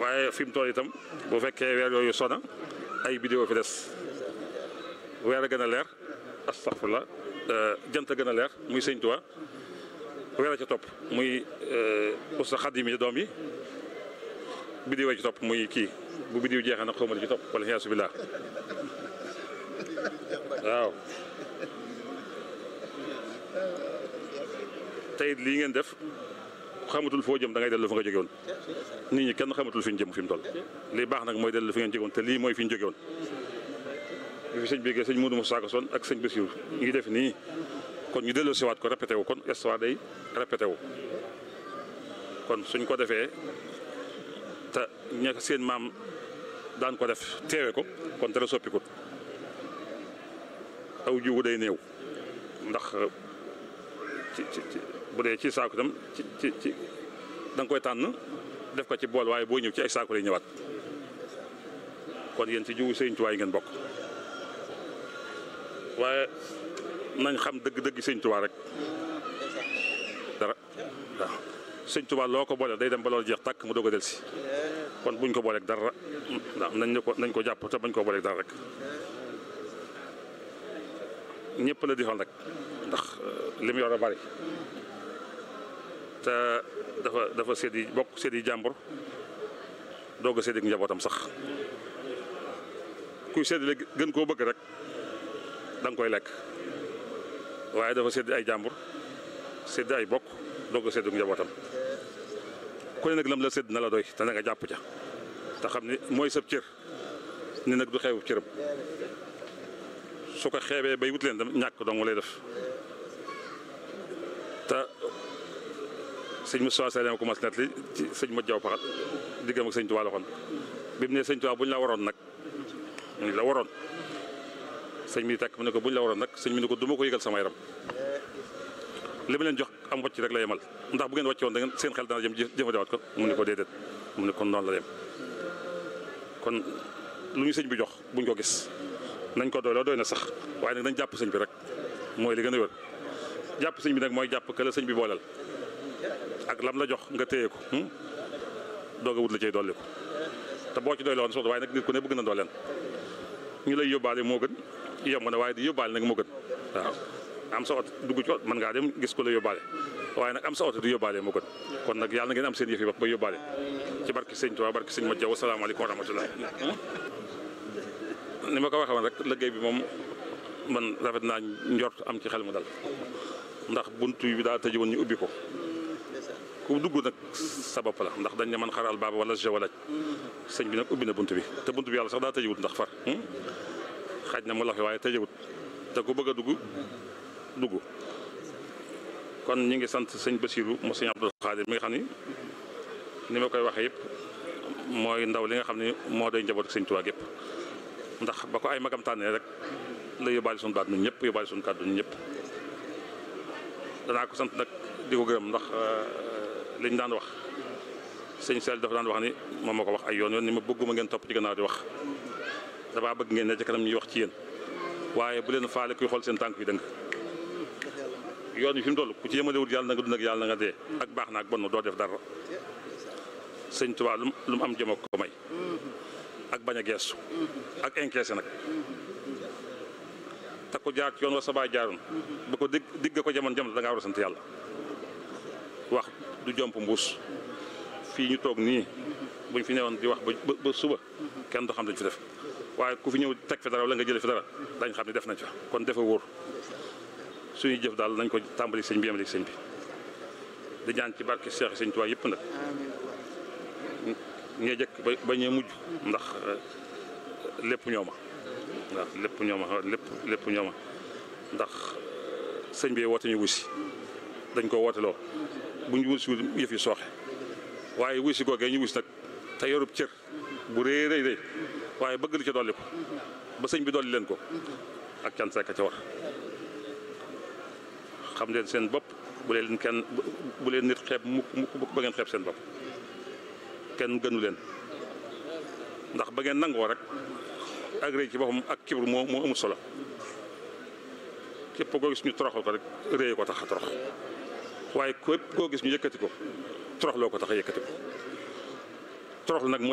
waaye fi mu toll itam bu fekkee weer yooyu sona ay vidéo fi des weer a gën a leer astaghfirullah jant a gën a leer muy sëñ Tuubaa weer a ca topp muy usta xadim yi doom yi vidéo ci topp muy kii bu vidéo jeexee nag xawma li ci topp wala xiyaasu billah waaw tey lii ngeen def xamatul foo jëm da ngay dellu fa nga jóge woon nit ñi kenn xamatul fi ñu jëm fi mu toll lii baax nag mooy dellu fi ngeen jóge woon te lii mooy fi ñu jóge woon bi fi sëñ bi sëñ Moudou Moussa Son ak sëñ Bassirou ñu ngi def nii kon ñu dellu siwaat ko répété wu kon histoire day répété wu kon suñ ko defee te ña seen maam daan ko def teewe ko kon dara soppikut aw jiwu day néew ndax ci ci bu dee ci saako itam ci ci ci da nga koy tànn def ko ci bool waaye boo ñëw ci ay saako lay ñëwaat kon yéen ci jiwu sëñ Tuubaa yi ngeen bokk waaye nañ xam dëgg-dëgg sëñ Tuubaa rek dara waaw sëñ Tuubaa loo ko boole day dem ba loolu jeex tàkk mu doog a delsi kon buñ ko booleeg dara ndax nañ ko nañ ko jàpp te bañ ko booleeg dara rek ñëpp la di xool rek ndax li mu yor a bari te dafa dafa séddi bokk séddi jàmbur doog a séddi ak njabootam sax kuy séddi la gën koo bëgg rek da nga koy lekk waaye dafa séddi ay jàmbur séddi ay bokk doog a séddi ak njabootam ku ne nag lam la sédd na la doy te na nga jàpp ca te xam ni mooy sab cër ni nag du xewu cëram su ko xeebee bay wut leen dam ñàkk dong lay def te sëñ Moussa Seye ko mas net li ci sëñ ma jaw paxat diggam ak sëñ Tuubaa la waxoon bi mu ne sëñ Tuubaa bu ñu la waroon nag ñu la waroon sëñ mi tekk mu ne ko bu ñu la waroon nag sëñ mi ne ko du ma ko yëgal sama yaram li ma leen jox am wàcc rek la yemal ndax bu ngeen wàcce woon da ngeen seen xel dana jëm jëfandiwaat ko mu ne ko déedéet mu ne kon noonu la yem kon lu ñu sëñ bi jox buñ ko gis nañ ko doyloo doy na sax waaye nag nañ jàpp sëñ bi rek mooy li gën a wér jàpp sëñ bi nag mooy jàpp que la sëñ bi booleel ak lam la jox nga téye ko doog a wut la cay dolli ko te boo ci doyloo woon soxla waaye nag nit ku ne bëgg na dooleen ñu lay yóbbaale moo gën yomb na waaye di yóbbaale nag moo gën waaw am sa oto dugg ci oto mën ngaa dem gis ko la yóbbaale waaye nag am sa oto di yóbbaale moo gën kon nag yàlla na ngeen am seen yëf yi bopp ba yóbbaale ci barki sëñ Tuubaa barki sëñ ma jaw asalaamaaleykum wa rahmatulah ni ma ko waxee woon rek liggéey bi moom man rafet naa njort am ci xel mu dal ndax buntu bi daa tëj woon ñu ubbi ko ku dugg nag sa bopp la ndax dañ ne man xaral baaba wala jawalaj sëñ bi nag ubbi na bunt bi te bunt bi yàlla sax daa tëjewut ndax far xaj na mu lafe waaye tëjewut te ku bëgg a dugg dugg kon ñi ngi sant sëñ Basiru mu sëñ Abdul Xaadir mi nga xam ni ni ma koy waxee yëpp mooy ndaw li nga xam ne moo doy njaboot ak sëñ Tuubaa yëpp ndax ba ko ay magam tànnee rek la yóbbaale suñu baat ñun ñëpp yóbbaale suñu kàddu ñun ñëpp danaa ko sant nag di ko gërëm ndax liñ daan wax sëñ Sall dafa daan wax ni moom moo ko wax ay yoon yoon ni ma bëgguma ngeen topp ci gannaaw di wax damaa bëgg ngeen ne ci kanam ñuy wax ci yéen waaye bu leen faale kuy xool seen tànk yi dëng yoon yi fi mu toll ku ci yemalewut yàlla na nga dund ak yàlla na nga dee ak baax na ak bon doo def dara sëñ Tuubaa lu mu am jëma ko may ak bañ a geestu ak encaissé nag te ko jaar ci yoon wa sa baay jaaroon ba ko digg digg ko jamono jamono da ngaa war a sant yàlla wax du jomp mbuus fii ñu toog nii buñ fi newoon di wax ba ba suba kenn du xam dañ fi def waaye ku fi ñëw teg fi dara wala nga jële fi dara dañ xam ne def nañ fa kon defa wóor suñuy jëf daal nañ ko tàmbali sëñ bi yemale sëñ bi di ñaan ci barke Cheikh sëñ Tuubaa yëpp nag ñee jëkk ba ba ñee mujj ndax lépp ñooma waaw lépp ñooma lépp lépp ñooma ndax sëñ bi woote ñu wusi dañ ko wooteloo bu ñu wusi yëf yi sooxe waaye wusi googee ñu wusi nag te yorub cër bu rëy rëy rëy waaye bëgg lu ca dolli ko ba sëñ bi dolli leen ko ak cant rek a ca war xam leen seen bopp bu leen kenn bu leen nit xeeb mukk mukk ba ngeen xeeb seen bopp kenn gënu leen ndax ba ngeen nangoo rek ak rëy ci boppam ak kibru moo moo amul solo képp koo gis ñu toroxal ko rek rëy ko tax a torox waaye képp koo gis ñu yëkkati ko toroxloo ko tax a yëkkati ko toroxlu nag